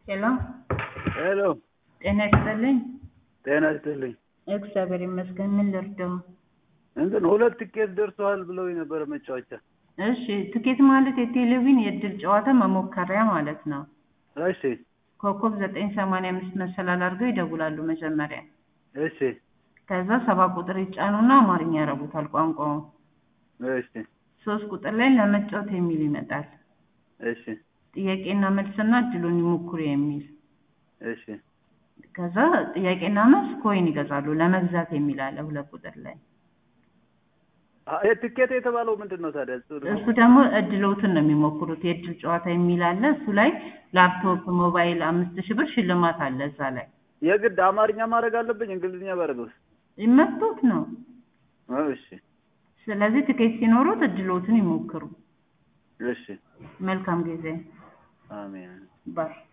ሄሎ ሄሎ ጤና ይስጥልኝ። ጤና ይስጥልኝ። እግዚአብሔር ይመስገን። ምን ልርዳው? እንትን ሁለት ትኬት ደርሰዋል ብለው የነበረ መጫወቻ። እሺ ትኬት ማለት የቴሌቪዥን የእድል ጨዋታ መሞከሪያ ማለት ነው። እሺ ኮከብ ዘጠኝ ሰማንያ አምስት መሰላል አድርገው ይደውላሉ መጀመሪያ። እሺ ከዛ ሰባ ቁጥር ይጫኑና አማርኛ ያረጉታል ቋንቋውን። እሺ ሶስት ቁጥር ላይ ለመጫወት የሚል ይመጣል። እሺ ጥያቄና መልስና እድሉን ይሞክሩ የሚል እሺ ከዛ ጥያቄና መልስ ኮይን ይገዛሉ። ለመግዛት የሚል አለ ሁለት ቁጥር ላይ። አ- ይሄ ትኬት የተባለው ምንድን ነው ታዲያ? እሱ ደግሞ እሱ ደግሞ እድሎትን ነው የሚሞክሩት። የእድል ጨዋታ የሚል አለ። እሱ ላይ ላፕቶፕ፣ ሞባይል አምስት ሺህ ብር ሽልማት አለ እዛ ላይ የግድ አማርኛ ማድረግ አለብኝ? እንግሊዝኛ ባደርገውስ? ይመጡት ነው። እሺ ስለዚህ ትኬት ሲኖሩት እድሎትን ይሞክሩ። እሺ መልካም ጊዜ አሜን። ባይ